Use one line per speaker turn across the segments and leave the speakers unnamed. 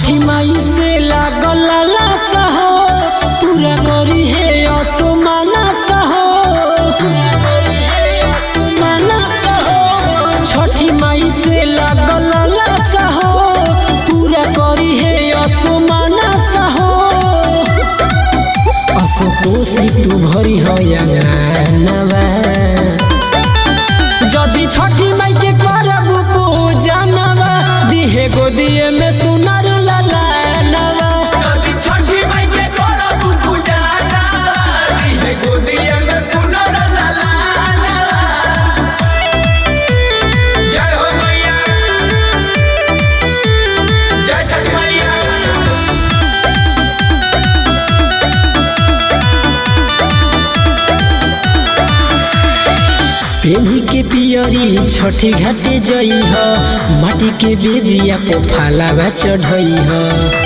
छठी माई से लागल लालसा हो पूरा करी है असमाना हो असमाना हो छठी माई से लागल लालसा हो पूरा करी है असमाना हो असकोसी तू भरी हो अंगनवा जदि छठी माई के करब पूजनवा दिहे गोदिए में सुनर ललनवा
जदि छठी माई के करब पूजाना, दिहे गोदिये में सुनर ललानवा। जय हो मैया जय छठ मैया
पेनी के पियरी छठी घाटे जई ह माटी के बेदिया पे फालावा चढ़ई ह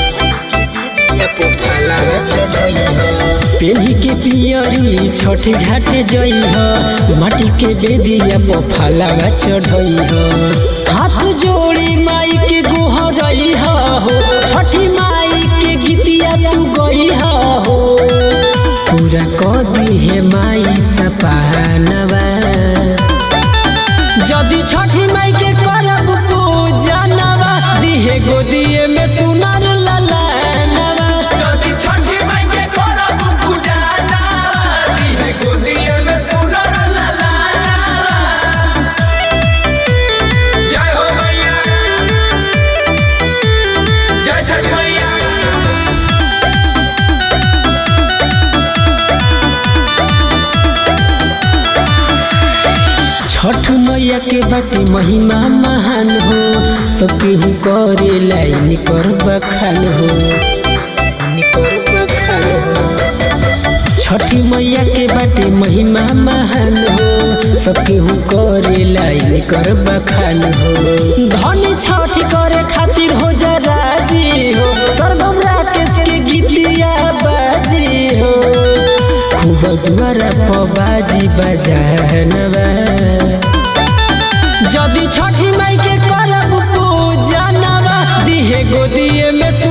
पेनी के पियरी छठी घाटे जई ह माटी के बेदिया पे फालावा चढ़ई ह हाथ जोड़ी माई के गोहरई ह हो छठी माई के गीतिया तू गई ह हो पूरा क दिहे माई सपनवा जदि छठी माई के करब पूजनवा दिहे गोदिए में सुनर ललनवा
जदि छठी माई के करब पूजाना, दिहे गोदिये में सुनर ललानवा। जय हो मैया जय छठ मैया
छठ मैया के बाटे महिमा महान हो सबके हु करे लाइन कर बखान हो कर बखान हो छठी मैया के बाटे महिमा महान हो सबके हु करे लाइन कर बखान हो धन छठ करे खातिर हो जा राजी हो सरगम राकेश के गीतिया बाजी हो खूब दुआरा पबाजी बजानवा जदि छठी माई के करब पूजनवा दिहे गोदिए में